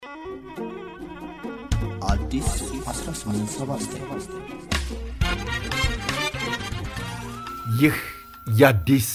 አዲስ 1879 ይህ የአዲስ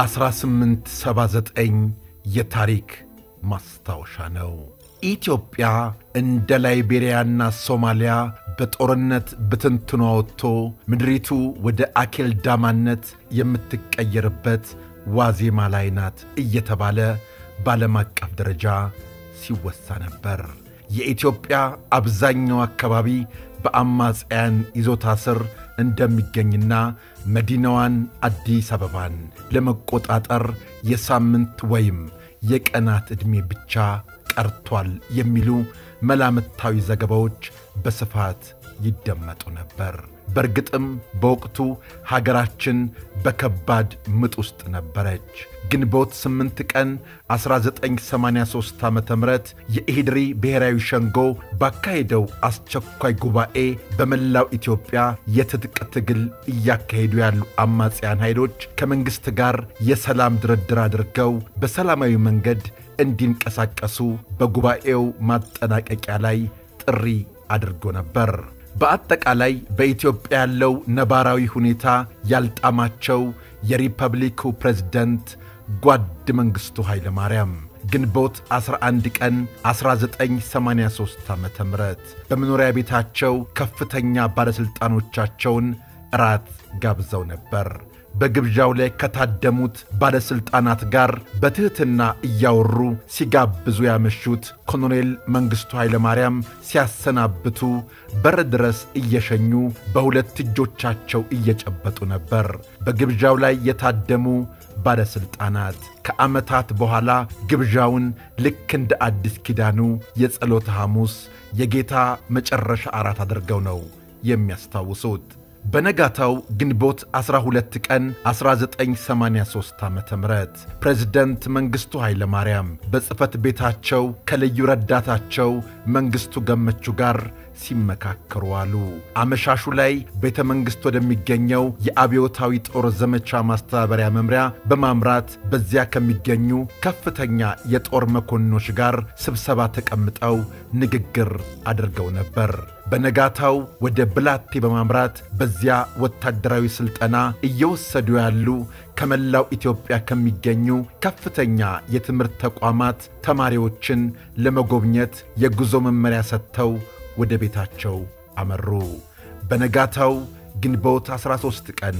1879 የታሪክ ማስታወሻ ነው። ኢትዮጵያ እንደ ላይቤሪያና ሶማሊያ በጦርነት ብትንትኗ ወጥቶ ምድሪቱ ወደ አኬልዳማነት የምትቀየርበት ዋዜማ ላይ ናት እየተባለ በዓለም አቀፍ ደረጃ ሲወሳ ነበር። የኢትዮጵያ አብዛኛው አካባቢ በአማጽያን ይዞታ ስር እንደሚገኝና መዲናዋን አዲስ አበባን ለመቆጣጠር የሳምንት ወይም የቀናት ዕድሜ ብቻ ቀርቷል የሚሉ መላምታዊ ዘገባዎች በስፋት ይደመጡ ነበር። በእርግጥም በወቅቱ ሀገራችን በከባድ ምጥ ውስጥ ነበረች። ግንቦት 8 ቀን 1983 ዓ ም የኢሕድሪ ብሔራዊ ሸንጎ ባካሄደው አስቸኳይ ጉባኤ በመላው ኢትዮጵያ የትጥቅ ትግል እያካሄዱ ያሉ አማጽያን ኃይሎች ከመንግሥት ጋር የሰላም ድርድር አድርገው በሰላማዊ መንገድ እንዲንቀሳቀሱ በጉባኤው ማጠናቀቂያ ላይ ጥሪ አድርጎ ነበር። በአጠቃላይ በኢትዮጵያ ያለው ነባራዊ ሁኔታ ያልጣማቸው የሪፐብሊኩ ፕሬዝደንት ጓድ መንግሥቱ ኃይለ ማርያም ግንቦት 11 ቀን 1983 ዓ ም በመኖሪያ ቤታቸው ከፍተኛ ባለሥልጣኖቻቸውን እራት ጋብዘው ነበር። በግብዣው ላይ ከታደሙት ባለሥልጣናት ጋር በትሕትና እያወሩ ሲጋብዙ ያመሹት ኮሎኔል መንግሥቱ ኃይለማርያም ሲያሰናብቱ በር ድረስ እየሸኙ በሁለት እጆቻቸው እየጨበጡ ነበር። በግብዣው ላይ የታደሙ ባለሥልጣናት ከዓመታት በኋላ ግብዣውን ልክ እንደ አዲስ ኪዳኑ የጸሎተ ሐሙስ የጌታ መጨረሻ አራት አድርገው ነው የሚያስታውሱት። በነጋታው ግንቦት 12 ቀን 1983 ዓ ም ፕሬዝደንት መንግሥቱ ኃይለ ማርያም በጽሕፈት ቤታቸው ከልዩ ረዳታቸው መንግሥቱ ገመቹ ጋር ሲመካከሩ አሉ። አመሻሹ ላይ ቤተ መንግሥት ወደሚገኘው የአብዮታዊ ጦር ዘመቻ ማስተባበሪያ መምሪያ በማምራት በዚያ ከሚገኙ ከፍተኛ የጦር መኮንኖች ጋር ስብሰባ ተቀምጠው ንግግር አድርገው ነበር። በነጋታው ወደ ብላቴ በማምራት በዚያ ወታደራዊ ሥልጠና እየወሰዱ ያሉ ከመላው ኢትዮጵያ ከሚገኙ ከፍተኛ የትምህርት ተቋማት ተማሪዎችን ለመጎብኘት የጉዞ መመሪያ ሰጥተው ወደ ቤታቸው አመሩ። በነጋታው ግንቦት 13 ቀን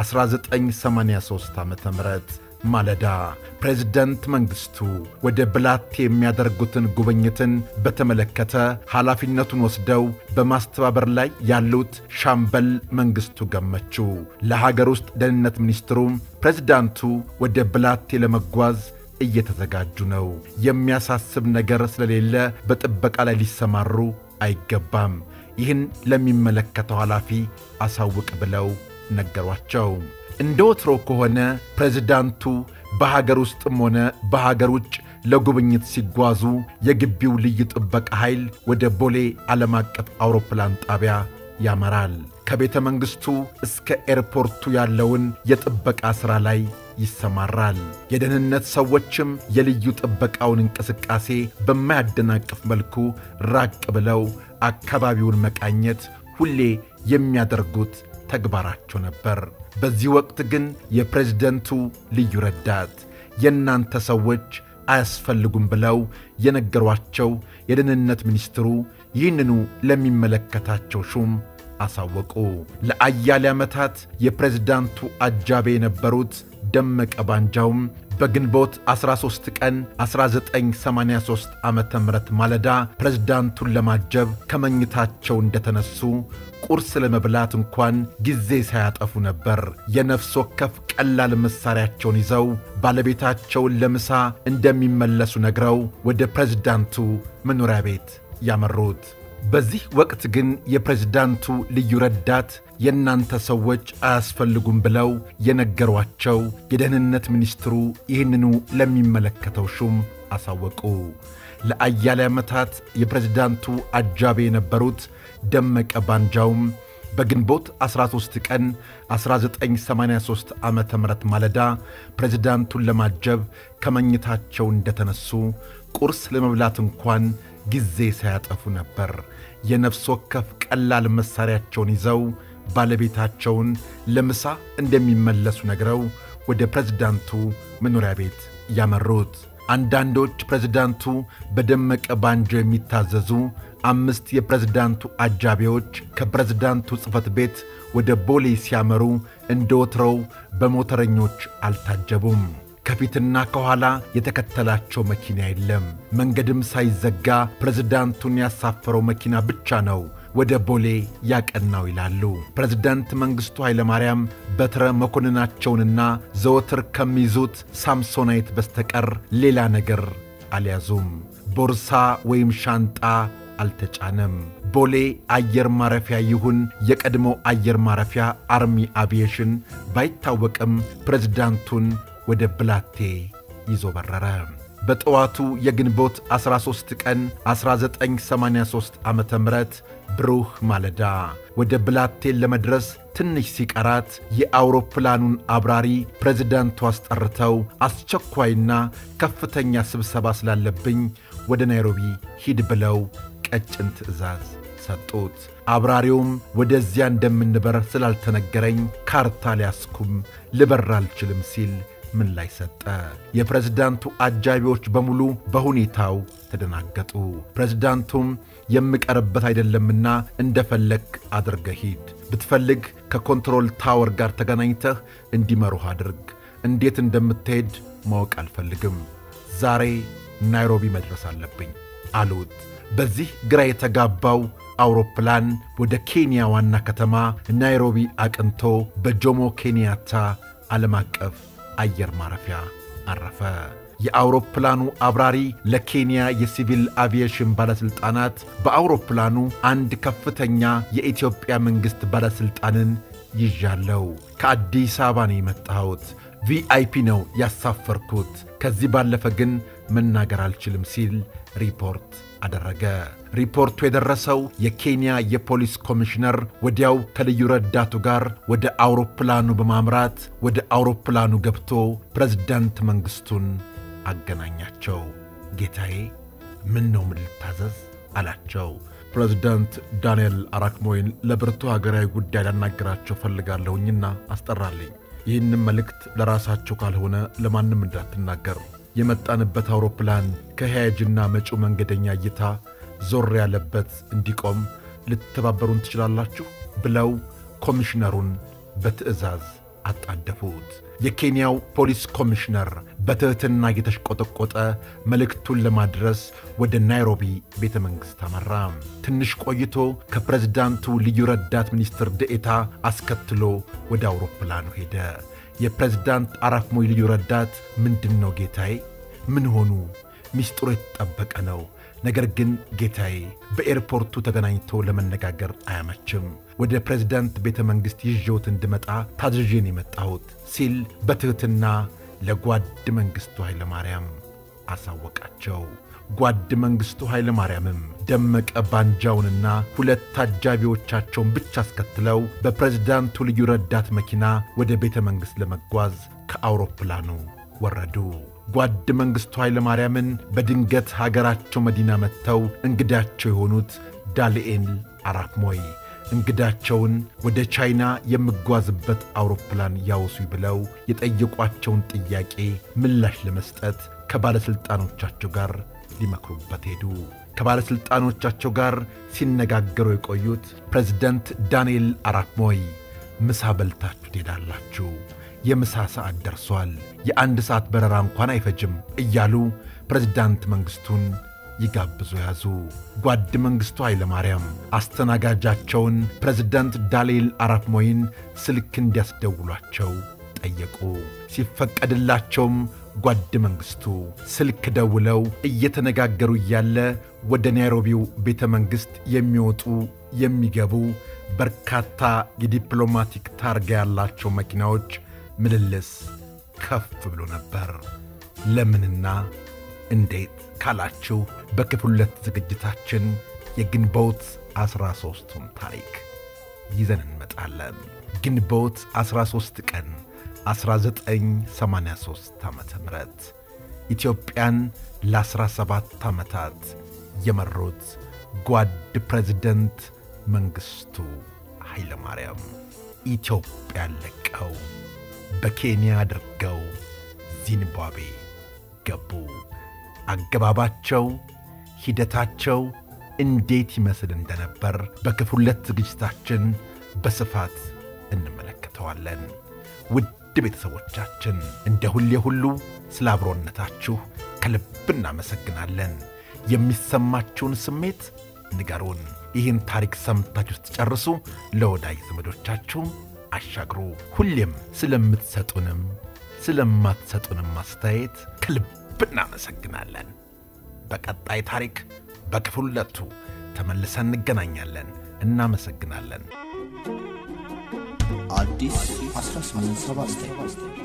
1983 ዓ ም ማለዳ ፕሬዝደንት መንግሥቱ ወደ ብላቴ የሚያደርጉትን ጉብኝትን በተመለከተ ኃላፊነቱን ወስደው በማስተባበር ላይ ያሉት ሻምበል መንግሥቱ ገመቹ ለሀገር ውስጥ ደህንነት ሚኒስትሩ ፕሬዝዳንቱ ወደ ብላቴ ለመጓዝ እየተዘጋጁ ነው። የሚያሳስብ ነገር ስለሌለ በጥበቃ ላይ ሊሰማሩ አይገባም። ይህን ለሚመለከተው ኃላፊ አሳውቅ ብለው ነገሯቸው። እንደ ወትሮ ከሆነ ፕሬዝዳንቱ በሀገር ውስጥም ሆነ በሀገር ውጭ ለጉብኝት ሲጓዙ የግቢው ልዩ ጥበቃ ኃይል ወደ ቦሌ ዓለም አቀፍ አውሮፕላን ጣቢያ ያመራል። ከቤተ መንግሥቱ እስከ ኤርፖርቱ ያለውን የጥበቃ ሥራ ላይ ይሰማራል። የደህንነት ሰዎችም የልዩ ጥበቃውን እንቅስቃሴ በማያደናቅፍ መልኩ ራቅ ብለው አካባቢውን መቃኘት ሁሌ የሚያደርጉት ተግባራቸው ነበር። በዚህ ወቅት ግን የፕሬዝደንቱ ልዩ ረዳት የእናንተ ሰዎች አያስፈልጉም ብለው የነገሯቸው የደህንነት ሚኒስትሩ ይህንኑ ለሚመለከታቸው ሹም አሳወቁ። ለአያሌ ዓመታት የፕሬዝዳንቱ አጃቤ የነበሩት ደመቀ ባንጃውም በግንቦት 13 ቀን 1983 ዓ ም ማለዳ ፕሬዝዳንቱን ለማጀብ ከመኝታቸው እንደተነሱ ቁርስ ለመብላት እንኳን ጊዜ ሳያጠፉ ነበር የነፍስ ወከፍ ቀላል መሣሪያቸውን ይዘው ባለቤታቸውን ለምሳ እንደሚመለሱ ነግረው ወደ ፕሬዝዳንቱ መኖሪያ ቤት ያመሩት። በዚህ ወቅት ግን የፕሬዝዳንቱ ልዩ ረዳት የእናንተ ሰዎች አያስፈልጉም ብለው የነገሯቸው የደህንነት ሚኒስትሩ ይህንኑ ለሚመለከተው ሹም አሳወቁ። ለአያሌ ዓመታት የፕሬዝዳንቱ አጃቢ የነበሩት ደመቀ ባንጃውም በግንቦት 13 ቀን 1983 ዓ ም ማለዳ ፕሬዝዳንቱን ለማጀብ ከመኝታቸው እንደተነሱ ቁርስ ለመብላት እንኳን ጊዜ ሳያጠፉ ነበር የነፍስ ወከፍ ቀላል መሣሪያቸውን ይዘው ባለቤታቸውን ለምሳ እንደሚመለሱ ነግረው ወደ ፕሬዝዳንቱ መኖሪያ ቤት ያመሩት። አንዳንዶች ፕሬዝዳንቱ በደመቀ ባንጆ የሚታዘዙ አምስት የፕሬዝዳንቱ አጃቢዎች ከፕሬዝዳንቱ ጽሕፈት ቤት ወደ ቦሌ ሲያመሩ እንደ ወትሮው በሞተረኞች አልታጀቡም። ከፊትና ከኋላ የተከተላቸው መኪና የለም። መንገድም ሳይዘጋ ፕሬዝዳንቱን ያሳፈረው መኪና ብቻ ነው ወደ ቦሌ ያቀናው ይላሉ። ፕሬዝዳንት መንግሥቱ ኃይለማርያም በትረ መኮንናቸውንና ዘወትር ከሚይዙት ሳምሶናይት በስተቀር ሌላ ነገር አልያዙም። ቦርሳ ወይም ሻንጣ አልተጫነም። ቦሌ አየር ማረፊያ ይሁን የቀድሞ አየር ማረፊያ አርሚ አቪዬሽን ባይታወቅም ፕሬዝዳንቱን ወደ ብላቴ ይዞ በረረ። በጠዋቱ የግንቦት 13 ቀን 1983 ዓ ም ብሩህ ማለዳ ወደ ብላቴን ለመድረስ ትንሽ ሲቀራት የአውሮፕላኑን አብራሪ ፕሬዝዳንቱ አስጠርተው አስቸኳይና ከፍተኛ ስብሰባ ስላለብኝ ወደ ናይሮቢ ሂድ ብለው ቀጭን ትዕዛዝ ሰጡት። አብራሪውም ወደዚያ እንደምንበር ስላልተነገረኝ ካርታ ሊያስኩም ልበር አልችልም ሲል ምን ላይ ሰጠ። የፕሬዝዳንቱ አጃቢዎች በሙሉ በሁኔታው ተደናገጡ። ፕሬዝዳንቱም የምቀርበት አይደለምና እንደፈለግ አድርገህ ሂድ፣ ብትፈልግ ከኮንትሮል ታወር ጋር ተገናኝተህ እንዲመሩህ አድርግ። እንዴት እንደምትሄድ ማወቅ አልፈልግም። ዛሬ ናይሮቢ መድረስ አለብኝ አሉት። በዚህ ግራ የተጋባው አውሮፕላን ወደ ኬንያ ዋና ከተማ ናይሮቢ አቅንቶ በጆሞ ኬንያታ ዓለም አቀፍ አየር ማረፊያ አረፈ። የአውሮፕላኑ አብራሪ ለኬንያ የሲቪል አቪዬሽን ባለሥልጣናት በአውሮፕላኑ አንድ ከፍተኛ የኢትዮጵያ መንግሥት ባለሥልጣንን ይዣለው፣ ከአዲስ አበባ ነው የመጣሁት፣ ቪአይፒ ነው ያሳፈርኩት፣ ከዚህ ባለፈ ግን መናገር አልችልም ሲል ሪፖርት አደረገ። ሪፖርቱ የደረሰው የኬንያ የፖሊስ ኮሚሽነር ወዲያው ከልዩ ረዳቱ ጋር ወደ አውሮፕላኑ በማምራት ወደ አውሮፕላኑ ገብቶ ፕሬዝዳንት መንግሥቱን አገናኛቸው። ጌታዬ፣ ምን ነው ምን ልታዘዝ አላቸው። ፕሬዝዳንት ዳንኤል አራክሞይን ለብርቱ ሀገራዊ ጉዳይ ላናገራቸው ፈልጋለሁኝና አስጠራልኝ። ይህንም መልእክት ለራሳቸው ካልሆነ ለማንም እንዳትናገር የመጣንበት አውሮፕላን ከሄያጅና መጪው መንገደኛ እይታ ዞር ያለበት እንዲቆም ልትተባበሩን ትችላላችሁ ብለው ኮሚሽነሩን በትዕዛዝ አጣደፉት። የኬንያው ፖሊስ ኮሚሽነር በትሕትና እየተሽቆጠቆጠ መልእክቱን ለማድረስ ወደ ናይሮቢ ቤተ መንግሥት አመራ። ትንሽ ቆይቶ ከፕሬዝዳንቱ ልዩ ረዳት ሚኒስትር ደኤታ አስከትሎ ወደ አውሮፕላኑ ሄደ። የፕሬዝዳንት አራክሞይ ልዩ ረዳት ምንድን ነው ጌታዬ? ምን ሆኑ? ሚስጥሩ የተጠበቀ ነው። ነገር ግን ጌታዬ በኤርፖርቱ ተገናኝቶ ለመነጋገር አያመችም። ወደ ፕሬዝዳንት ቤተ መንግሥት ይዤዎት እንድመጣ ታዝዤን የመጣሁት ሲል በትሕትና ለጓድ መንግሥቱ ኃይለ ማርያም አሳወቃቸው። ጓድ መንግሥቱ ኃይለ ማርያምም ደመቀ ባንጃውንና ሁለት ታጃቢዎቻቸውን ብቻ አስከትለው በፕሬዝዳንቱ ልዩ ረዳት መኪና ወደ ቤተ መንግሥት ለመጓዝ ከአውሮፕላኑ ወረዱ። ጓድ መንግሥቱ ኃይለ ማርያምን በድንገት ሀገራቸው መዲና መጥተው እንግዳቸው የሆኑት ዳንኤል አራክሞይ እንግዳቸውን ወደ ቻይና የምጓዝበት አውሮፕላን ያውሱኝ ብለው የጠየቋቸውን ጥያቄ ምላሽ ለመስጠት ከባለሥልጣኖቻቸው ጋር ሊመክሩበት ሄዱ። ከባለሥልጣኖቻቸው ጋር ሲነጋገሩ የቆዩት ፕሬዝደንት ዳንኤል አራክሞይ ምሳ በልታችሁ ትሄዳላችሁ፣ የምሳ ሰዓት ደርሷል፣ የአንድ ሰዓት በረራ እንኳን አይፈጅም እያሉ ፕሬዝዳንት መንግሥቱን ይጋብዙ ያዙ። ጓድ መንግሥቱ ኃይለ ማርያም አስተናጋጃቸውን ፕሬዝዳንት ዳንኤል አራክሞይን ስልክ እንዲያስደውሏቸው ጠየቁ። ሲፈቀድላቸውም ጓድ መንግሥቱ ስልክ ደውለው እየተነጋገሩ እያለ ወደ ናይሮቢው ቤተ መንግሥት የሚወጡ የሚገቡ በርካታ የዲፕሎማቲክ ታርጋ ያላቸው መኪናዎች ምልልስ ከፍ ብሎ ነበር። ለምንና እንዴት ካላችሁ በክፍል ሁለት ዝግጅታችን የግንቦት ዐሥራ ሦስቱን ታሪክ ይዘን እንመጣለን። ግንቦት 13 ቀን 1983 ዓ ም ኢትዮጵያን ለ17 ዓመታት የመሩት ጓድ ፕሬዝደንት መንግሥቱ ኃይለማርያም ኢትዮጵያን ለቀው በኬንያ አድርገው ዚምባብዌ ገቡ። አገባባቸው፣ ሂደታቸው እንዴት ይመስል እንደነበር በክፍል ሁለት ዝግጅታችን በስፋት እንመለከተዋለን። ውድ ቤተሰቦቻችን እንደ ሁሌ ሁሉ ስለ አብሮነታችሁ ከልብ እናመሰግናለን። የሚሰማችሁን ስሜት ንገሩን። ይህን ታሪክ ሰምታችሁ ስትጨርሱ ለወዳጅ ዘመዶቻችሁም አሻግሩ። ሁሌም ስለምትሰጡንም ስለማትሰጡንም አስተያየት ከልብ እናመሰግናለን። በቀጣይ ታሪክ በክፍል ሁለቱ ተመልሰን እንገናኛለን። እናመሰግናለን። አዲስ 1879